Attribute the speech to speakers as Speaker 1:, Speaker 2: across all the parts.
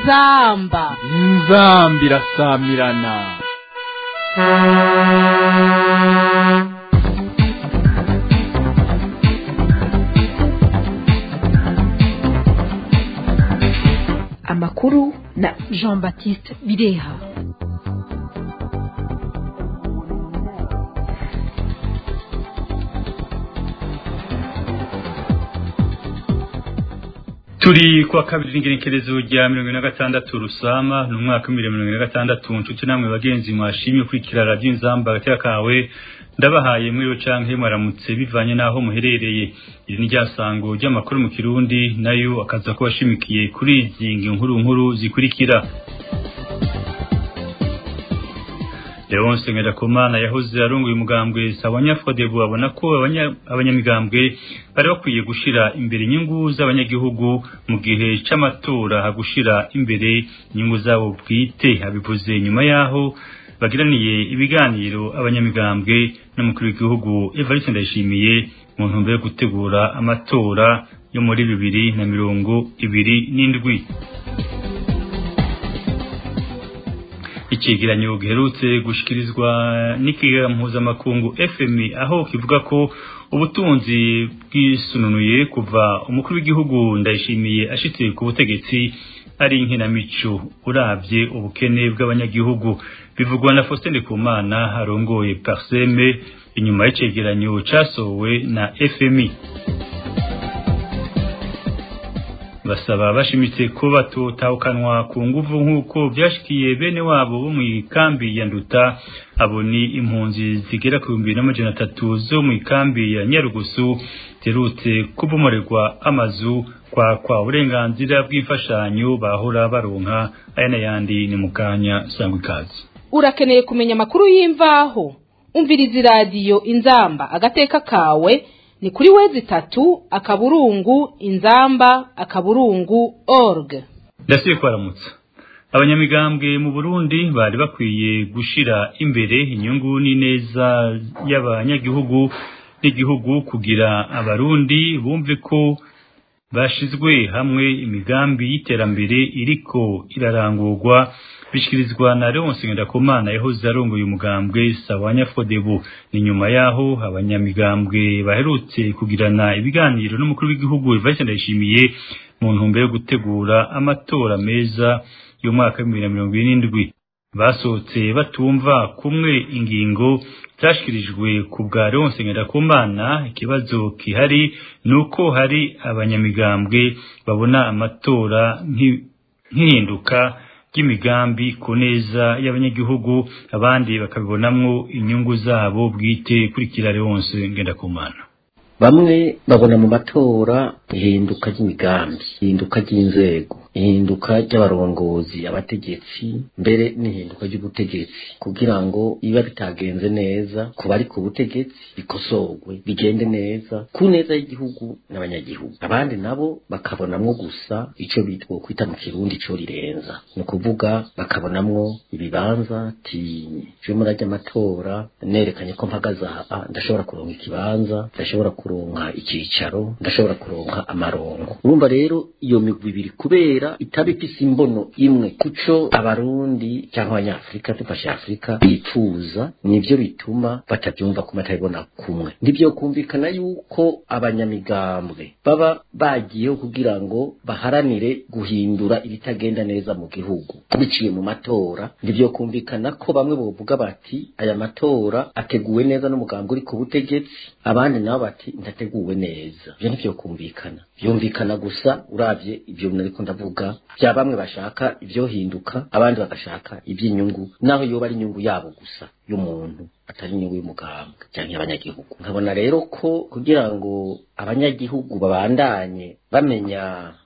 Speaker 1: inzamba
Speaker 2: inzamba irasamirana
Speaker 3: amakuru na
Speaker 1: jean baptiste bireha
Speaker 4: turi kuwa kabiri n'ingerekerezo rya mirongo ine na gatandatu rusama ni umwaka w'ibihumbi mirongo ine na gatandatu nshuti namwe bagenzi mwashimye kwikira radiyo inzamba agateka kawe ndabahaye muri yo canke mwaramutse bivanye n'aho muherereye iri ni ryasango ry'amakuru mu kirundi nayo akaza ko bashimikiye kuri izi nkuru nkuru zikurikira Leonce Ngirakumana yahoze arongoye umugambwe Sawanya Fodebu abona ko abanyamigambwe bari bakwiye gushira imbere inyungu z'abanyagihugu mu gihe c'amatora hagushira imbere inyungu zabo bwite abivuze nyuma yaho bagiraniye ibiganiro abanyamigambwe n'umukuru w'igihugu Evariste Ndayishimiye mu ntumbero yo gutegura amatora yo muri bibiri na mirongo ibiri n'indwi ikigeranyo giherutse gushikirizwa n'ikiga mpuzamakungu FMI aho kivuga ko ubutunzi bwisununuye kuva umukuru w'igihugu ndayishimiye ashitse ku butegetsi ari inkinamico uravye ubukene bw'abanyagihugu bivugwa na Faustin Ndikumana arongoye Parseme inyuma y'icegeranyo casowe na FMI basaba bashimitse ko batotahukanwa ku nguvu nk'uko byashikiye bene wabo bo mu ikambi ya nduta abo ni impunzi zigera ku bihumbi n'amajana atatu zo mu ikambi ya nyarugusu zerutse kubomorerwa amazu kwa kwa uburenganzira bw'imfashanyo bahora baronka aya n'ayandi ni mu kanya sangwa ikaze
Speaker 1: urakeneye kumenya amakuru y'imvaho umviriza iradiyo inzamba agateka kawe ni kuri wezi itatu akaburungu inzamba akaburungu org
Speaker 4: ndasiye kwaramutsa abanyamigambwe mu Burundi bari bakwiye gushira imbere inyungu n'ineza y'abanyagihugu n'igihugu kugira abarundi bumve ko bashizwe hamwe imigambi y'iterambere iriko irarangurwa bishikirizwa na Leonce Ngendakumana yahoze arongoye umugambwe Sawanya Fodebu ni nyuma yaho abanyamigambwe baherutse kugirana ibiganiro n'umukuru w'igihugu Evariste Ndayishimiye mu ntumbero yo gutegura amatora meza y'umwaka w'ibihumbi na mirongo irindwi basohotse batumva kumwe ingingo zashikirijwe ku bwa Leonce Ngendakumana ikibazo kihari nuko hari abanyamigambwe babona amatora nk'ihinduka ry'imigambi ku neza y'abanyagihugu abandi bakabibonamwo inyungu zabo bwite kurikira Leonce Ngendakumana
Speaker 5: bamwe babona mu matora ihinduka ry'imigambi ihinduka ry'inzego ihinduka ry'abarongozi abategetsi mbere n'ihinduka ry'ubutegetsi kugira ngo biba bitagenze neza ku bari ku butegetsi bikosorwe bigende neza ku neza y'igihugu n'abanyagihugu abandi nabo bakabonamwo gusa ico bitwa kwita mu kirundi co rirenza ni ukuvuga bakabonamwo ibibanza ti je muri ajya amatora nerekanye ko mpagaze aha ndashobora kuronka ikibanza ndashobora kuronka icicaro ndashobora kuronka amarongo urumva rero iyo migwi ibiri kubera itaba ifise imbono imwe kuco abarundi cyangwa abanyafurika dufashe afurika bifuza nivyo bituma batavyumva ko batabibona kumwe ndivyo kumvikana yuko abanyamigambwe baba bagiyeho kugira ngo baharanire guhindura ibitagenda neza mu gihugu biciye mu matora ndivyo kumvikana ko bamwe bovuga bati aya matora ateguwe neza n'umugambi uri ku butegetsi abandi nabo bati ndateguwe neza ivyo nivyo kumvikana byumvikana gusa uravye ivyo nariko ndavuga bya bamwe bashaka ivyohinduka abandi bagashaka iby'inyungu naho yoba ari inyungu yabo gusa y'umuntu atari inyungu y'umugambwe cyangwa abanyagihugu nkabona rero ko kugira ngo abanyagihugu babandanye bamenya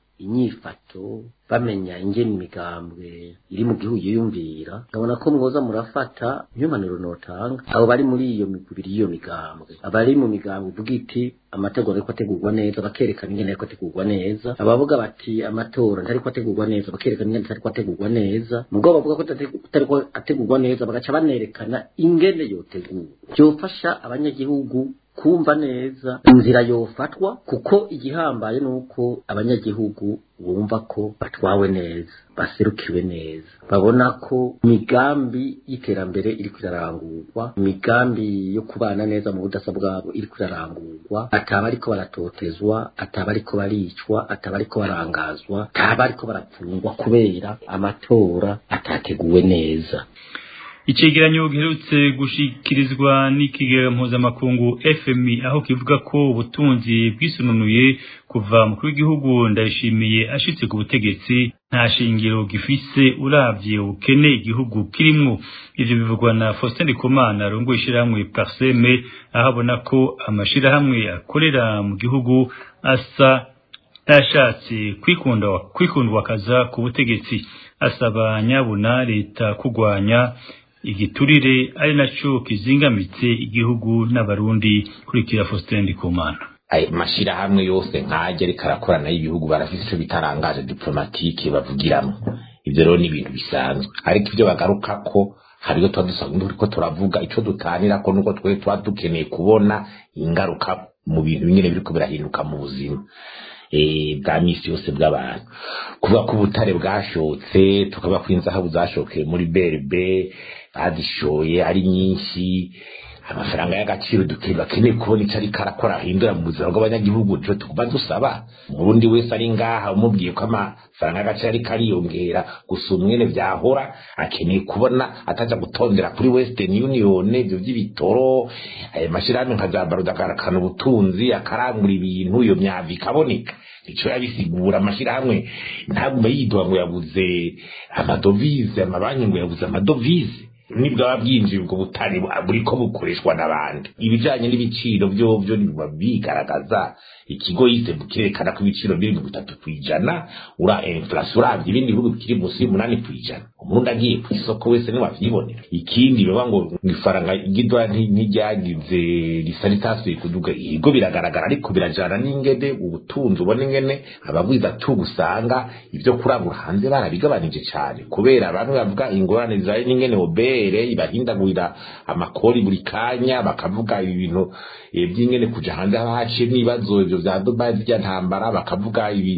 Speaker 5: inyifato bamenya ingene imigambwe iri mu gihugu yiyumvira nkabona ko mwoza murafata impanuro notanga abo bari muri iyo migubiri y'iyo migambwe abari mu migambwe ivuga iti amategeko ariko ategurwa neza bakerekana ingene ariko ategurwa neza abavuga bati amatora ntariko ategurwa neza bakerekana ingene atariko ategurwa neza mugabo bavuga ko atariko ategurwa neza bagaca banerekana ingene yotegurwa byofasha abanyagihugu kumva neza inzira yofatwa kuko igihambaye ni uko abanyagihugu bumva ko batwawe neza baserukiwe neza babona ko imigambi y'iterambere iri irarangurwa imigambi yo kubana neza mu budasa bwabo iri irarangurwa ataba ariko baratotezwa ataba ariko baricwa ataba ariko barangazwa ataba ariko barapfungwa kubera amatora atateguwe neza
Speaker 4: icegeranyo giherutse gushikirizwa n'ikigega mpuzamakungu fmi aho kivuga ko ubutunzi bwisununuye kuva mukuru w'igihugu ndayishimiye ashitse ku butegetsi nta shingiro gifise uravye ubukene igihugu kirimwo ivyo bivugwa na Faustin Ndikumana arongoye ishirahamwe Parseme aho abona ko amashirahamwe akorera mu gihugu asa yashatse kwikunda kwikundwa kaza ku butegetsi asaba nyabuna leta kugwanya igiturire ari naco kizingamitse igihugu n'abarundi kurikira Faustin Ndikumana
Speaker 6: ayo mashirahamwe yose nkajya ariko arakorana y'ibihugu barafite ico bitarangaje diplomatike bavugiramo ivyo rero ni ibintu bisanzwe ariko ivyo bagaruka ko hariyo tuba dusanzwe turiko turavuga ico dutanira ko nuko twe tuba dukeneye kubona ingaruka mu bintu bingene biriko birahinduka mu buzima bwa misi yose bw'abantu kuvuga ko ubutare bwashotse tukavuga ko inzahabu zashokeye muri berbe bazishoye ari nyinshi amafaranga y'agaciro duteye bakeneye kubona icyo ariko arakora ahindura mu buzima bw'abanyagihugu nico tuguma dusaba umurundi wese ari ngaha umubwiye ko amafaranga y'agaciro ariko ariyongera gusa umwene vyahora akeneye kubona ataja gutondera kuri western union ivyo vy'ibitoro ayo mashirahamwe nka za baruda akarakana ubutunzi akarangura ibintu iyo myavu ikaboneka nico yabisigura amashirahamwe ntagume yidoha ngo yabuze amadovize amabanki ngo yabuze amadovize nibwaba bwinjiye ubwo butari buriko bukoreshwa n'abandi ibijanye n'ibiciro byo byo biba bigaragaza ikigo yise kirerekana ko ibiciro biri mu bitatu kwijana ura inflation uravye ibindi bihugu bikiri munsi y'umunani kwijana umurundi agiye ku isoko wese ntiwavyibonera ikindi biba ngo ifaranga igidwa ntiryagize risa ritasuye kuduga ibigo biragaragara ariko birajana n'ingene ubutunzi ubona ingene abagwiza tu usanga ibyo kurangura hanze barabigabanije cane kubera abantu bavuga ingorane zayo n'ingene obere ibahindagurira amakori buri kanya bakavuga ibintu by'ingene kuja hanze haba haciye n'ibibazo ivyo vya dubai zirya ntambara bakavuga ibi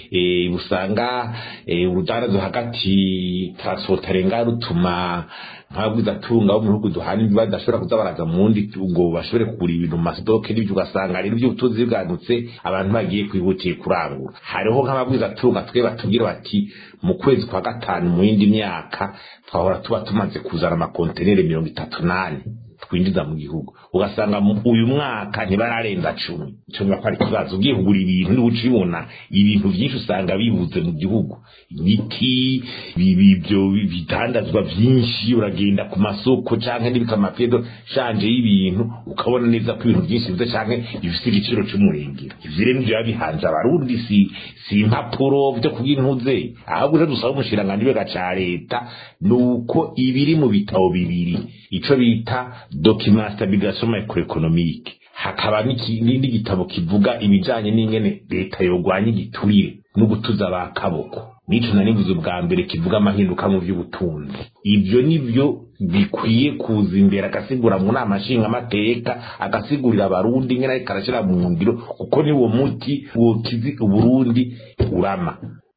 Speaker 6: usanga urudarazo hagati transport arenga rutuma nk'ababwiza tunga bo mu bihugu duhana ibiba badashobora kuza baraza mu wundi ngo bashobore kugura ibintu mu mastoke n'ibyo ugasanga rero iby'ubutunzi bwanutse abantu bagiye kwihutiye kurangura hariho nk'ababwiza tunga twe batubwira bati mu kwezi kwa gatanu mu yindi myaka twahora tuba tumaze kuzana amakontenere mirongo itatu nane twinjiza mu gihugu ugasanga uyu mwaka ntibararenza cumi ico niba ko ari ikibazo ugiye kugura ibintu niba uca ubibona ibintu vyinshi usanga bibuze mu gihugu imiti ibyo bitandazwa vyinshi uragenda ku masoko canke n'ibikamapedo shanje y'ibintu ukabona neza ko ibintu vyinshi bize canke bifise igiciro c'umurengero ivyo rero nivyo bihanze abarundi si si impapuro vyo kugira intuze ahubwo rero dusaba umushiranganji wega ca leta nuko ibiri mu bitabo bibiri ico bita document stabilisation macroeconomique hakaba n'igitabo kivuga ibijanye n'ingene leta yogwanya igiturire no gutuza ba kaboko nico nanivuze ubwa mbere kivuga amahinduka mu by'ubutunzi ibyo nivyo bikwiye kuza imbere agasigura mu nama nshingamateka agasigurira abarundi ingene ariko arashyira mu ngiro kuko ni uwo muti wokizi uburundi urama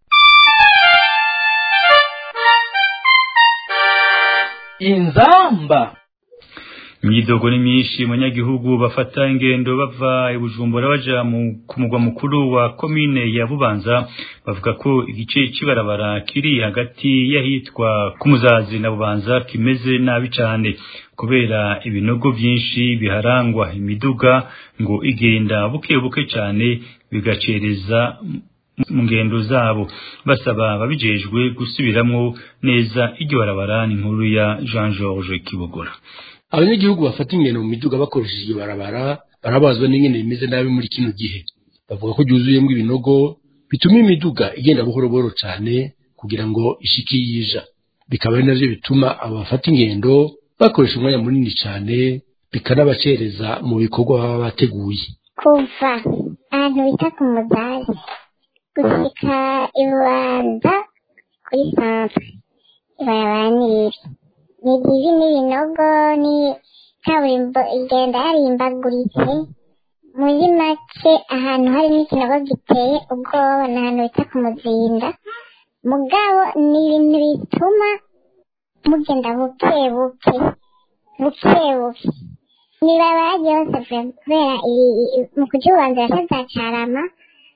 Speaker 2: inzamba
Speaker 4: imyidogo ni myinshi abanyagihugu bafata ingendo bava i bujumbura baja ku mugwa mukuru wa komine ya bubanza bavuga ko igice c'ibarabara kiri hagati y'ahitwa ku muzazi na bubanza kimeze nabi cane kubera ibinogo vyinshi biharangwa imiduga ngo igenda buke buke cane bigacereza mu ngendo zabo basaba babijejwe gusubiramwo neza iryo barabara ni inkuru ya Jean Georges Kibogora
Speaker 7: abanyagihugu bafata ingendo mu miduga bakoresheje iryo barabara barabazwa n'ingene bimeze nabi muri kino gihe bavuga ko ryuzuyemo ibinogo bituma imiduga igenda buhoro buhoro cyane kugira ngo ishike yija bikaba ari navyo bituma abo bafata ingendo bakoresha umwanya munini cyane bikanabacereza mu bikorwa baba bateguye
Speaker 8: kuva ahantu bita ku muzazi gushika ibubanza kuri santre ibarabara ni ribi ni ribi n'ibinogo ni kaburimbo igenda yarimbaguritse muri make ahantu hari n'ikinogo giteye ubwoba ni ahantu bita ku muzinda mugabo ni ibintu bituma mugenda buke buke buke buke nibabara ryose kubera mu kuryubanza yashaza carama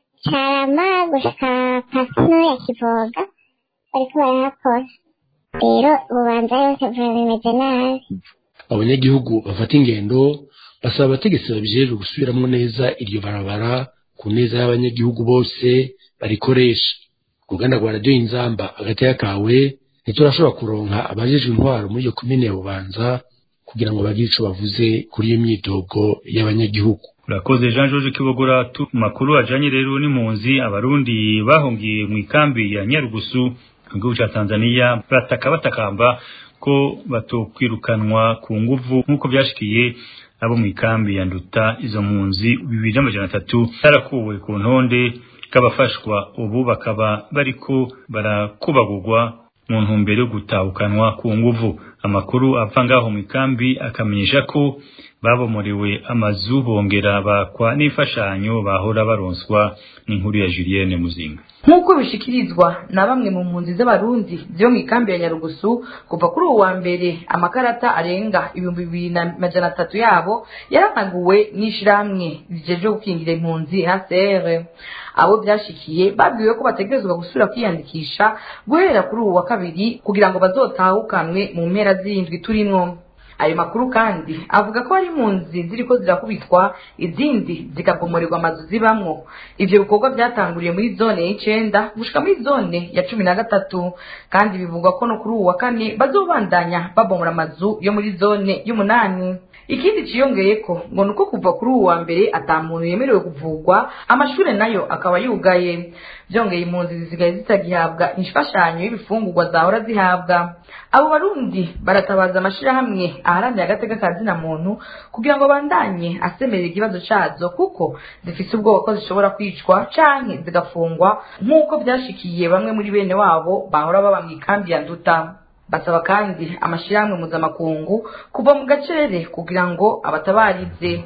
Speaker 8: carama gushika pasino ya kivoga bariko barahakora rero ububanza yose bimeze nabi
Speaker 7: abanyagihugu bafata ingendo basaba abategetsi babijejwe gusubiramwo neza iryo barabara ku neza y'abanyagihugu bose barikoresha uruganda rwa radiyo inzamba agateka kawe ntiturashobora kuronka abajejwe intwaro muri iyo komine ya bubanza kugira ngo bagire ico bavuze kuri iyo myidogo y'abanyagihugu
Speaker 4: urakoze jean george kibogora tu makuru ajanye rero n'impunzi abarundi bahungiye mu ikambi ya nyarugusu mu gihugu ca tanzania bataka batakamba ko batokwirukanwa ku nguvu nk'uko vyashikiye abo mu ikambi ya nduta izo mpunzi bibiri n'amajana atatu zarakuwe ku ntonde k'abafashwa ubu bakaba bariko barakubagurwa mu ntumbero yo gutahukanwa ku nguvu amakuru apfa ngaho mu ikambi akamenyesha ko babomorewe amazu bongera bakwa n'imfashanyo bahora baronswa n'inkuru ya Julienne Muzinga
Speaker 9: nk'uko bishikirizwa na bamwe mu mpunzi z'abarundi zo mu ikambi ya nyarugusu kuva kuri uwa mbere amakarata arenga ibihumbi bibiri na majana atatu yabo yaranaguwe n'ishirahamwe rijeje gukingira impunzi hcr abo byashikiye babwiwe ko bategerezwa gusubira kwiyandikisha guhera kuri ubu wa kabiri kugira ngo bazotahukanwe mu mpera z'indwi turimwo ayo makuru kandi avuga ko hari impunzi ziriko zirakubitwa izindi zikabomorerwa amazu zibamwo ivyo bikorwa byatanguriye muri zone y'icenda gushika muri zone ya cumi na gatatu kandi bivugwa ko no kuri uwu wa kane bazobandanya babomora amazu yo muri zone y'umunani ikindi ciyongeyeko ngo nuko kuva kuri uwu wa mbere ata muntu yemerewe kuvugwa amashure nayo akaba yugaye byongeye impunzi zisigaye zitagihabwa imfashanyo y'ibifungurwa zahora zihabwa abo barundi baratabaza amashirahamwe aharanira agateka ka zina muntu kugira ngo bandanye asemerera ikibazo cazo kuko zifise ubwoba ko zishobora kwicwa canke zigafungwa nk'uko vyashikiye bamwe muri bene wabo bahora baba mu ikambi ya nduta basaba kandi amashirahamwe mpuzamakungu kuva mu gacerere kugira ngo abatabarize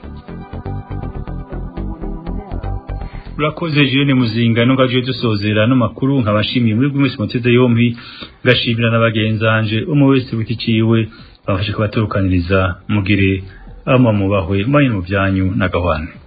Speaker 4: urakoze Julienne Muzinga no gaje dusozera no makuru nkabashimiye muri bw'umwese muteze yompi gashimira n'abagenzanje umwe wese witiciwe bafashe kubaturukaniriza mugire ama mubahwe manye mu byanyu na gahwana